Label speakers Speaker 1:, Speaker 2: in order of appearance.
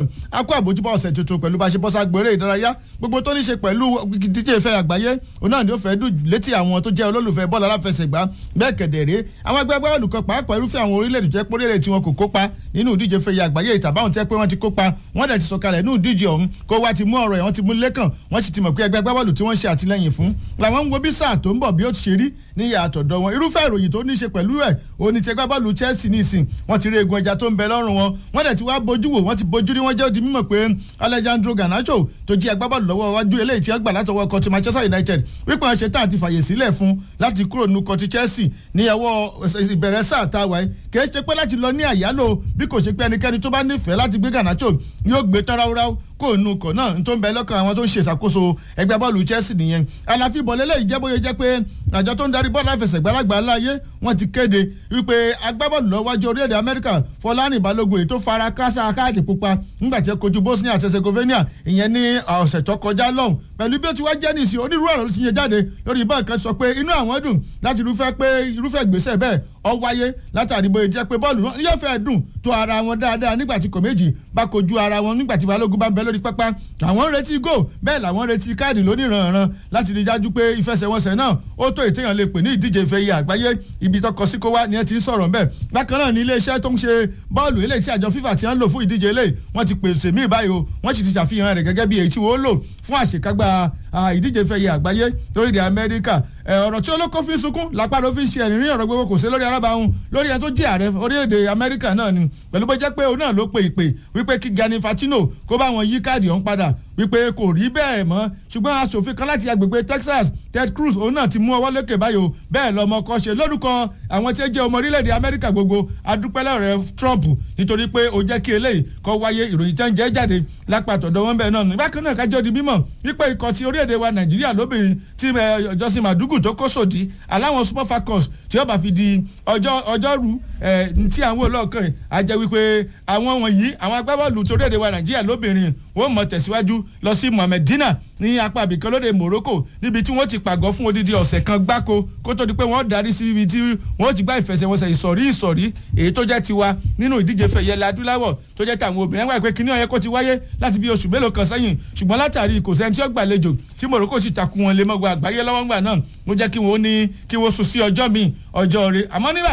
Speaker 1: a kó àbójúbọ̀ ọ̀sẹ̀ tuntun pẹ̀lú bá a ṣe bọ́ ságbó eré ìdárayá gbogbo tó ní ṣe pẹ̀lú díje ìfẹ́ àgbáyé òun náà ni ó fẹ́ dùn létí àwọn tó jẹ́ olólùfẹ́ bọ́ọ̀lù aláfẹsẹ̀gbá bẹ́ẹ̀ kẹ̀dẹ̀rẹ́ àwọn ẹgbẹ́ agbábọ́ọ̀lù kan pàápàá irúfẹ́ àwọn orílẹ̀-èdè tó jẹ́ pé orílẹ̀-èdè tí wọn kò kópa nínú ìdíje ìfẹ́ àgbáyé ìtàbáwọn tẹ́ pé wọ́n ti kópa wọ́n dẹ̀ ti sọ̀kalẹ̀ nínú ìdíje ọ̀hún kó wá ti mú ọ̀rọ̀ ẹ̀ wọ́n ti mú lẹ́kàn wọ́n sì ti mọ̀ pé ẹgbẹ́ agbábọ́ọ̀lù tí wọ́n ṣe àtìlẹ́yìn fún làwọn ń wo bí sáà tó ń bọ̀ bí ó ti ṣe rí ní ìyá àtọ̀dọ̀ wọn irúfẹ́ ìròyìn tó ní í ṣe pẹ̀lú ẹ̀ òní ti ẹgbẹ́ agbábọ́ọ̀lù Chelsea nísìn wọ́n ti rí egun ẹja tó ń bẹ lọ́rùn wọn wọ́n dẹ̀ ti wá bójú wò wọ́n ti bójú rí wọ́n jẹ́ òdi mímọ̀ pé Alejandro Garnacho tó jí agbábọ́ọ̀lù lọ́wọ́ wájú eléyìí tí wọ́n gbà látọwọ́ kọtí Manchester United wípé wọ́n ṣe tá àti fàyè sílẹ̀ fún láti kúrò nínú kọtí Chelsea ní ẹwọ́ ìbẹ̀rẹ̀ sáà tá a wáyé kì í ṣe pé láti lọ ní àyálò bí kò ṣe pé ẹnikẹ́ni tó bá nífẹ̀ẹ́ láti gbé Garnacho yóò gbé tán ráúráú kó nu kọ̀ náà tó ń bẹ lọ́kàn àwọn tó ń ṣe ìṣàkóso ẹgbẹ́ bọ́ọ̀lù Chelsea nìyẹn àlàfi ìbọ̀lẹ́lẹ̀ yìí jẹ́ bóyá jẹ́ pé àjọ tó ń darí bọ́ọ̀lù àfẹsẹ̀gbálagbà láàyè wọ́n ti kéde wípé agbábọ́ọ̀lù lọ́wọ́jú orílẹ̀-èdè Amẹ́ríkà Fọlárin Balógun èyí tó fara kásá káàdì pupa nígbà tí ó kojú Bosnia àti Herzegovina ìyẹn ní ọ̀sẹ̀ tó kọjá lọ́hùn pẹ̀lú bí ó ti wá jẹ́ nìsín onírúurú ọ̀rọ̀ ló ti yẹ jáde lórí ìbọn kan sọ pé inú àwọn dùn láti irúfẹ́ pé irúfẹ́ ìgbésẹ̀ bẹ́ẹ̀ ọ wáyé látàrí bóyá jẹ́ pé bọ́ọ̀lù yóò fẹ́ dùn tó ara wọn dáadáa nígbà tí kò méjì bá kojú ara wọn nígbà tí Balógun bá ń bẹ lórí pápá àwọn ń retí gò bẹ́ẹ̀ làwọn ń retí káàdì lóníranran láti rí dájú pé ìfẹsẹ̀wọnsẹ̀ náà ó tó ètèyàn lè pè ní ìdíje ìfẹ́ iye àgbáyé ibi tọkọ sí kó wá ni ẹ ti ń sọ̀rọ̀ ńbẹ̀ bákan náà ní iléeṣẹ́ tó ń ṣe bọ́ọ̀lù eléyìí tí àjọ FIFA ti ń lò fún ìdíje eléyìí wọ́n ti pèsè míì báyìí o wọ́n sì ti ṣàfihàn rẹ̀ gẹ́gẹ́ bí èyí tí wọ́n lò fún àṣekágbá ìdíje ìfẹ́ iye àgbáyé lórílẹ̀ Amẹ́ríkà ọ̀rọ̀ tí olóko fi ń sunkún lápárò fi ń ṣe ẹ̀rín ọ̀rọ̀ gbogbo kò sí lórí arábàáhùn lórí ẹni tó jẹ́ ààrẹ orílẹ̀-èdè Amẹ́ríkà náà ni pẹ̀lú bó jẹ́ pé òun náà ló pe ìpè wípé kí Gianni Infantino kó bá wọn yí káàdì ọ̀hún padà wípé kò rí bẹ́ẹ̀ mọ́ ṣùgbọ́n aṣòfin kan láti agbègbè Texas Ted Cruz òun náà ti mú ọwọ́ lókè báyìí o bẹ́ẹ̀ lọ́mọ kọ́ ṣe lórúkọ àwọn tí ó jẹ́ ọmọ orílẹ̀-èdè Amẹ́ríkà gbogbo adúpẹ́lẹ́ rẹ̀ Trump nítorí pé ó jẹ́ kí eléyìí kó wáyé ìròyìn tẹ́ ń jẹ́ jáde lápá àtọ̀dọ̀ wọn bẹ́ẹ̀ náà ní bákan náà kájọ́ di mímọ̀ wípé ikọ̀ ti orílẹ̀-èdè wa Nàìjíríà lóbìnrin tí Jọ́sìn Màdúgù tó kó sòdí aláwọn Super Falcons tí ó bá fi di ọjọ́ ọjọ́rú tí àwọn olóòkàn á jẹ́ wípé àwọn wọ̀nyí àwọn agbábọ́ọ̀lù tó orílẹ̀-èdè wa Nàìjíríà lóbìnrin wọ́n mọ̀ tẹ̀síwájú lọ sí Mohamedina ní apá àbíkan lóde Morocco níbi tí wọ́n ti pàgọ́ fún odidi ọ̀sẹ̀ kan gbáko kó tó di pé wọ́n darí sí ibi tí wọ́n ti gbá ìfẹsẹ̀wọnsẹ̀ ìsọ̀rí ìsọ̀rí èyí tó jẹ́ tiwa nínú ìdíje fẹ̀yẹ adúláwọ̀ tó jẹ́ tàwọn obìnrin wáyé pé kíní ọ̀yẹ́ kó ti wáyé láti bí oṣù mélòó kan sẹ́yìn ṣùgbọ́n látàrí kò sẹ́ni tí ó gbàlejò tí Morocco sì takùn wọn lé mọ́gbà àgbáyé lọ́wọ́ ńgbà náà ló jẹ́ kí wọ́n ní kí wọ́n sùn sí ọjọ́ míì ọjọ́ rẹ̀ àmọ́ nígbà